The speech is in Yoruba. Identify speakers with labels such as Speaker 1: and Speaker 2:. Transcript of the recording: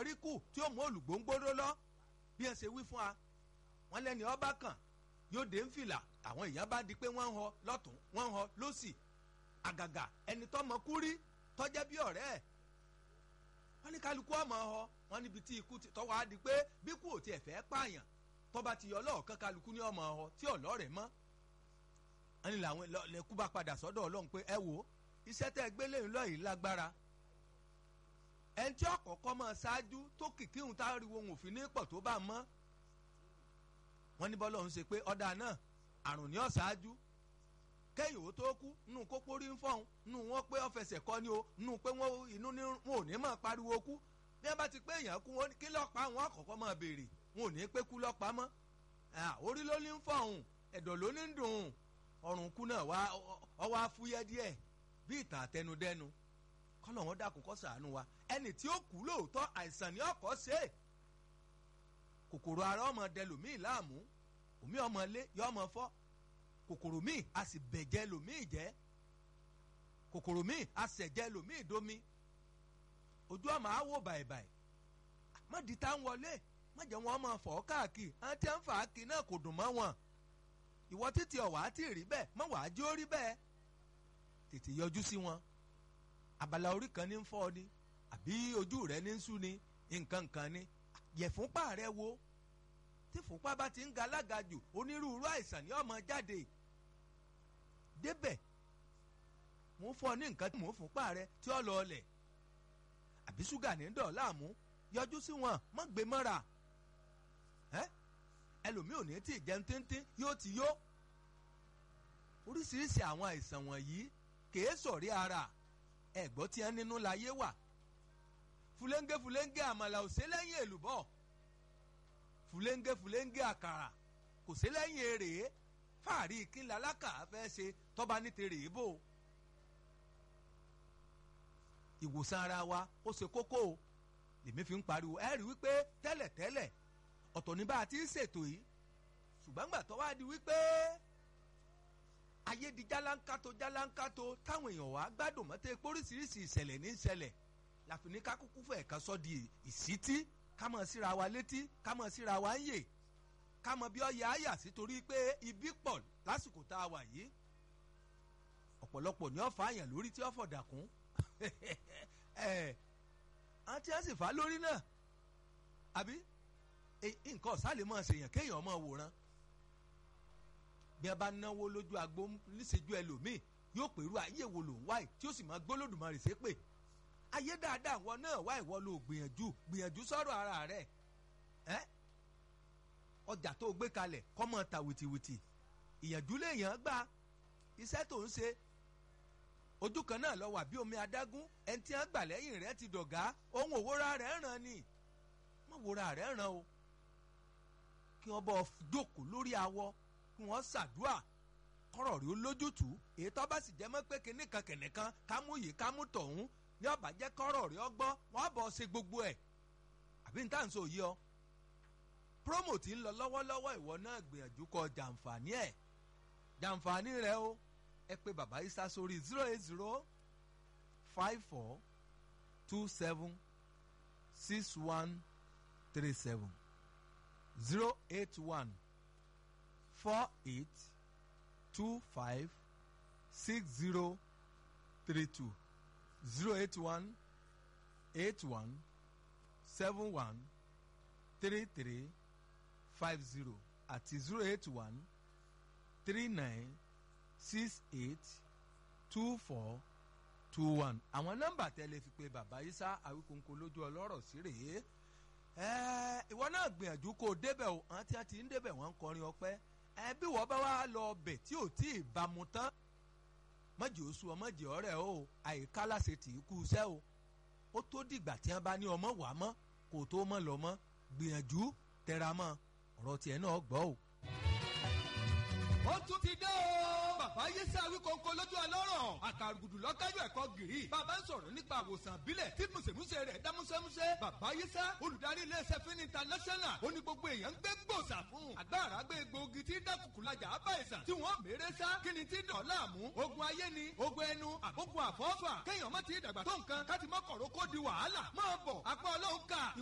Speaker 1: rí kù tí ó mú olùgbòǹgbòrò lọ bí ẹ ṣe wí fún wa wọn lẹ́ni ọba kan yóò dé ń fìlà àwọn èèyàn bá di pé wọ́n ń họ lọ́tún wọ́n ń họ lọ́sì àgàgà ẹni tọ́mọ kú rí tọ́jẹ́ bí ọ̀rẹ́ ẹ̀ wọ́n ní kálukú ọmọ họ wọ́n níbi tí ikú tọ́wọ́ á di pé bí kú ò tiẹ̀ fẹ́ pààyàn tọ́ba ti yọ ọlọ́ọ̀kan kálukú ní ọmọ họ tí ọ̀lọ́rẹ̀ mọ́ wọ́n ní làwọn lẹ́kú bá padà sọ́dọ̀ ọlọ́run pé ẹ wò iṣẹ́ tẹ́ gbélé ńlọ yìí lágbára ẹni tí ọ̀kọ̀ọ̀kọ́ mọ̀ ṣáájú tó kìkì ń tá ariwo òun òfin ní pọ̀ tó bá mọ́ wọ́n ní bọ́lá òun ṣe pé ọ̀dà náà àrùn ní ọ̀ṣáájú kẹ́yìn ò tó kú nù kó pórí ń fọ̀hún nù wọ́n pé ọ̀fẹsẹ̀ kọ́ ni o nù pé wọ́n inú ní wọn ò ní mọ̀ pariwo kú bí wọ́n bá ti pé èèyàn kú wọn kí lọ́pàá wọn àkọ́kọ́ máa béèrè wọn ò ní pé kú lọ́pàá mọ́ orí ló ní ń fọ̀hún ẹ̀dọ̀ ló ní ń dùn ọrùn kú náà wá ọwọ́ afúyẹ́ díẹ̀ bí ìtàn àtẹnudẹ́nu kọ́lọ̀ wọn dákun kó ṣàánú wa ẹni tí ó kú lóòótọ́ àìsàn ni ọkọ̀ ṣe é kòkòrò ara ọmọ dẹlòmíì láàmú òmí ọmọ lé yọ ọmọ fọ́ kòkòrò míì a sì bẹ̀jẹ̀ lòmíì jẹ́ kòkòrò míì a sẹ̀jẹ̀ lòmíì domi ojú ọmọ á wò bàìbàì má di tá ń wọlé má jẹ́ wọn máa fọ́ káàkiri àwọn tí wọ́n ń fà á kí náà kò dùn mọ́ wọn ìwọ títí ọ̀wá tí rí bẹ́ẹ̀ má wàá jó rí bẹ́ẹ̀ tètè yọjú sí wọn abala orí kan ní ń fọ́ ni àbí ojú rẹ ní ń sú ni nǹkan kan ni yẹ̀fúnpá rẹ wo tí fúnpá bá ti ń ga alága jù onírúurú àìsàn ní ọmọ jáde débẹ̀ mò ń fọ́ ní nǹkan tí mò ń fúnpá rẹ tí ó lọ ọlẹ̀ àbí ṣúgà ní dọ̀ láàmú yọjú sí wọn mọ́ gbé mọ́ra ẹ́ ẹlòmíì ò ní tí ì jẹun tíntín yóò ti yó oríṣiríṣi àwọn àìsàn wọ̀nyí kèé sọ̀rí ara ẹ̀gbọ́n tí wọ́n nínú láyé wà fúlẹ́ńgẹ́ fúlẹ́ńgẹ́ àmàlà ò sí lẹ́yìn èlùbọ́ fúlẹ́ńgẹ́ fúlẹ́ńgẹ́ àkàrà kò sí lẹ́yìn èrè fàárí kínlẹ̀ alákà fẹ́ ṣe tọ́ba ní tèrè bò ìwòsàn ara wa ó ṣe kókó o lèmi fi ń pariwo ẹ rí wípé tẹ́lẹ̀tẹ́lẹ̀ ọ̀tọ̀ ní bá a ti ń ṣètò yìí ṣùgbọ́n gbà tó wá di wípé ayé di jálánkátó jálánkátó táwọn èèyàn wá gbádùn mọ́tẹ́ pé oríṣiríṣi ìṣẹ̀lẹ̀ ní ìṣẹ̀lẹ̀ láfi ní ká kúkú fẹ̀ ká sọ di ìsítí ká mọ̀ síra wa létí ká mọ̀ síra wa ń yè ká mọ̀ bí ọ̀yà àyà sí torí pé ibi pọ̀ lásìkò tá a wà yìí ọ̀pọ̀lọpọ̀ ní ọ̀fà àyàn lórí tí ọ̀fọ̀ dàkún àti ẹ̀ sì fà á lórí náà àbí nǹkan ọ̀sálẹ̀ mọ̀ ṣèyàn kéèyàn mọ̀ wòran bí a bá náwó lójú agbo níṣẹ́jú ẹlòmíì yóò pèrú ayé wo ló ń wáyé tí ó sì máa gbólódùmarè ṣépè ayé dáadáa wọn náà wá ìwọ ló gbìyànjú gbìyànjú sọ̀rọ̀ ara rẹ̀ ẹ́ ọjà tó gbé kalẹ̀ kọ́mọ ta wìtìwìtì ìyànjú lèèyàn gbà iṣẹ́ tó ń ṣe ojú kan náà lọ wà bí omi adágún ẹni tí wọ́n gbà lẹ́yìn rẹ̀ ti dọ̀gá ohun òwúra rẹ̀ ràn ni mọ̀ wúra rẹ̀ ràn o kí wọ́n bọ́ jókòó lórí awọ kí wọ́n ṣàdúà kọ́rọ̀ rí olójútùú èyí tó bá sì jẹ́ mọ́ pé kinní kan kẹ̀nìkan kámú yìí kámú tọ̀hún ní ọ̀bà jẹ́ kọ́rọ̀ rí ọgbọ́n wọ́n bọ̀ ṣe gbogbo ẹ̀ àbí n táà ń sọ yìí ọ. promo ti ń lọ lọ́wọ́lọ́wọ́ ìwọ náà gbìyànjú kọ jàǹfààní ẹ̀ jàǹfààní rẹ o ẹ pé bàbá isa sórí zero eight zero five four two seven six one three seven zero eight one four eight two five six zero three two zero eight one eight one seven one three three five zero àti zero eight one three nine six eight two four two one àwọn nọ́mbà tẹ́lẹ̀ fi pé bàbá Isa Awíkonko lójú ọlọ́rọ̀ sí rèé ìwọ náà gbìyànjú kó o débẹ̀ o àwọn tí wọ́n ti ń débẹ̀ wọ́n ń kọrin ọpẹ́ ẹ bí wọ́n bá wá lọ ọbẹ̀ tí ò tí ì bámu tán mọ̀jì oṣù ọmọjì ọ̀rẹ́ o àyíká láṣẹ tì í kú iṣẹ́ o ó tó dìgbà tí wọ́n bá ní ọmọ wà mọ́ kó tó mọ́ lọ mọ́ gbìyànjú tẹra mọ́ ọ̀rọ̀ tiẹ̀ náà gbọ́ o.
Speaker 2: ó tún ti dé o. bàbá yéṣẹ́ Awíkonko lójú ọlọ́rọ̀ àkàrùgùdù lọ́kájọ́ ẹ̀kọ́ gìrì. bàbá ń sọ̀rọ̀ nípa àwòsàn àbílẹ̀ tí mùsèmùsè rẹ̀ dá músẹ́músẹ́. bàbá yéṣẹ́ olùdarí iléeṣẹ́ fún international ó ní gbogbo èèyàn ń gbé gbòòsà fún. àgbàrá gbé egbòogi tí dákùkùlajà á bá ìsàn tí wọ́n mèrè sá kí ni tí dàn láàmú. ogun ayé ni ogun ẹnu àbógun àfọ́fà kéèyàn má ti dàgbà tó nǹkan káti mọ́kànró kó di wàhálà. máa bọ̀ apá ọlọ́run kà